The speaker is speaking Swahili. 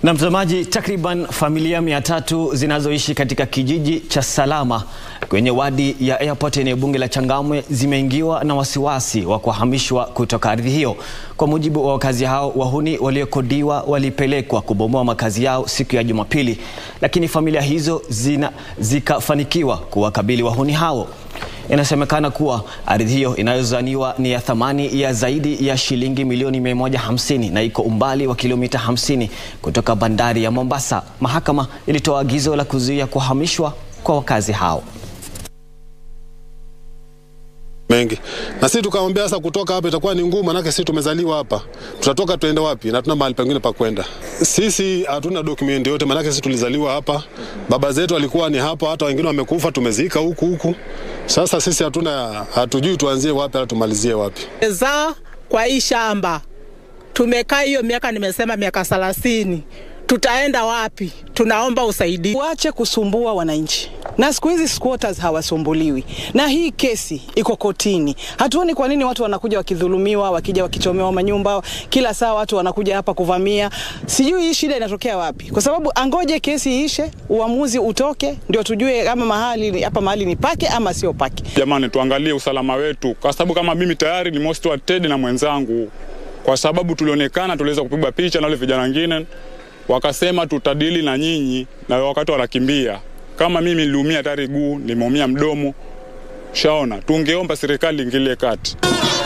Na mtazamaji, takriban familia mia tatu zinazoishi katika kijiji cha Salama kwenye wadi ya Airport eneo bunge la Changamwe zimeingiwa na wasiwasi wa kuhamishwa kutoka ardhi hiyo. Kwa mujibu wa wakazi hao, wahuni waliokodiwa walipelekwa kubomoa makazi yao siku ya Jumapili, lakini familia hizo zina, zikafanikiwa kuwakabili wahuni hao. Inasemekana kuwa ardhi hiyo inayozaniwa ni ya thamani ya zaidi ya shilingi milioni 150 na iko umbali wa kilomita 50 kutoka bandari ya Mombasa. Mahakama ilitoa agizo la kuzuia kuhamishwa kwa wakazi hao mengi na sisi tukamwambia sasa, kutoka hapa itakuwa ni ngumu, manake sisi tumezaliwa hapa, tutatoka tuende wapi? Na tuna mahali pengine pa kwenda. Sisi hatuna document yote, manake sisi tulizaliwa hapa, baba zetu walikuwa ni hapa, hata wengine wamekufa, tumezika huku huku. Sasa sisi hatuna, hatujui tuanzie wapi au tumalizie wapi. za kwa hii shamba tumekaa hiyo miaka, nimesema miaka thelathini, tutaenda wapi? Tunaomba usaidizi. Wache kusumbua wananchi, na siku hizi squatters hawasumbuliwi, na hii kesi iko kotini. Hatuoni kwa nini watu wanakuja wakidhulumiwa, wakija wakichomewa manyumba, kila saa watu wanakuja hapa kuvamia. Sijui hii shida inatokea wapi, kwa sababu angoje kesi iishe, uamuzi utoke, ndio tujue kama mahali hapa mahali ni pake ama sio pake. Jamani, tuangalie usalama wetu, kwa sababu kama mimi tayari ni most wanted na mwenzangu, kwa sababu tulionekana, tuliweza kupigwa picha na wale vijana wengine wakasema tutadili na nyinyi, na wakati wanakimbia. Kama mimi niliumia tayari guu, nimeumia mdomo, shaona, tungeomba serikali ingilie kati.